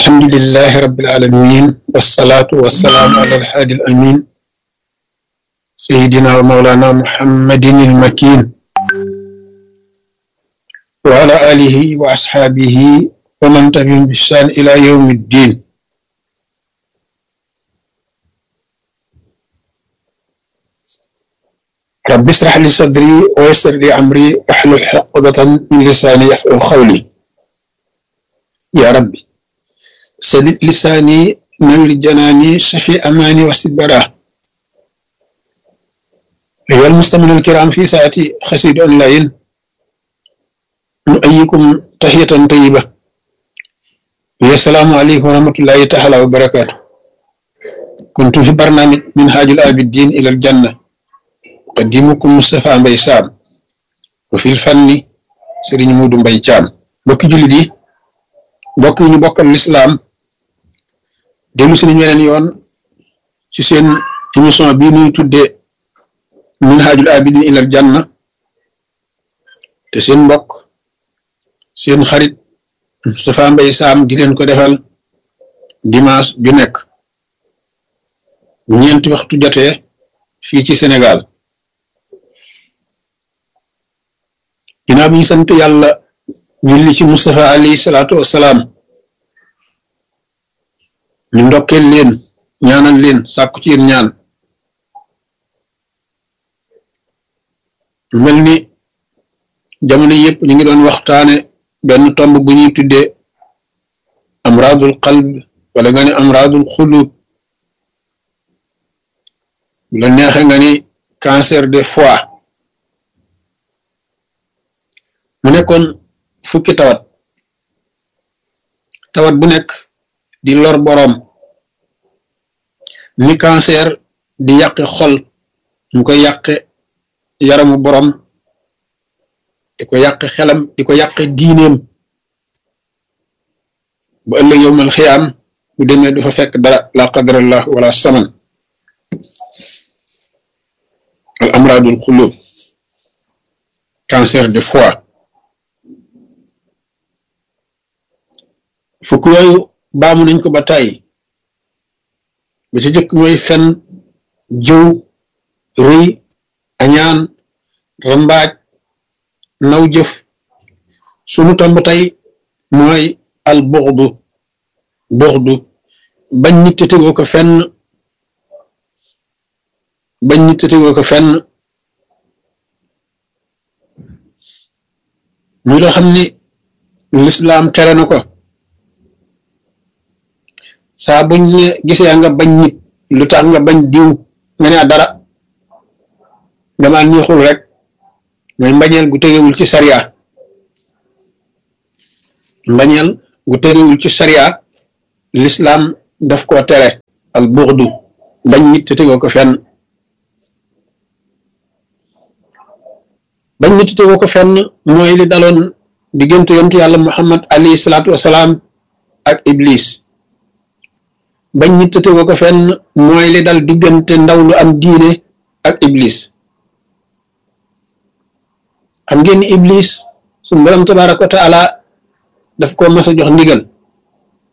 الحمد لله رب العالمين والصلاة والسلام على الحادي الأمين سيدنا ومولانا محمد المكين وعلى آله وأصحابه ومن تبعهم بإحسان إلى يوم الدين رب اشرح لي صدري ويسر لي أمري واحلل عقدة من لساني يفقهوا قولي يا ربي سدد لساني نور جناني شفي أماني وسد براه أيها المستمعون الكرام في ساعتي خسيد أونلاين نؤيكم تحية طيبة السلام عليكم ورحمة الله تعالى وبركاته كنت في برنامج منهاج الآبدين إلى الجنة قديمكم مصطفى مباي سام وفي الفن سيرين مودو مباي تيام بوكي جولي دي بوك ñu bokkal l'islam delu ci ñu weneen yoon ci seen émission bii ñuy tuddee minhajul abidin ilal janna te seen mbokk seen xarit Moustapha Mbaye Sam di leen ko defal dimanche ju nekk ñeenti waxtu jotee fii ci Sénégal ginnaaw bi ñu sant yàlla julli ci Moustapha alayhi salaatu wassalaam ñu ndokkeel leen ñaanal leen sàkku ci yéen ñaan mel ni jamono yëpp ñu ngi doon waxtaane benn tomb bu ñuy tuddee amradul qalb wala nga ne amradul xulub bu la neexe nga ni cancer de foie mu nekkoon fukki tawat tawat bu nekk di lor boroom ni cancer di yàqe xol mu koy yàqe yaramu boroom di ko yàqe xelam di ko yàqe diineem bu ëllëg yowmal xiyaam bu demee du fa fekk dara la qadarallah wala saman al amradul xulub cancer de foie fukk yooyu baamu nañ ko ba tàyyi ba ci jëkk mooy fen jëw rëy añaan rambaaj naw jëf sunu tomb tey mooy al buxdu buxdu bañ nit te tegoo ko fenn bañ nit te tegoo ko fenn muy loo xam ni lislaam tere na ko saa buñ ne gisee nga bañ nit lu tax nga bañ diw nga ne dara dama neexul rek mooy mbañeel gu tegewul ci sariya mbañeel gu tegewul ci sariya l'islam daf koo tere al buxdu bañ nit te tegoo ko fenn bañ nit te tegoo ko fenn mooy li daloon diggante yontu yàlla muhammad alayhi salaatu wasalaam ak iblis bañ nit te tegoo ko fenn mooy li dal diggante ndaw lu am diine ak iblis xam ngeen ni iblis suñu borom tabaaraka wa taala daf ko mas a jox ndigal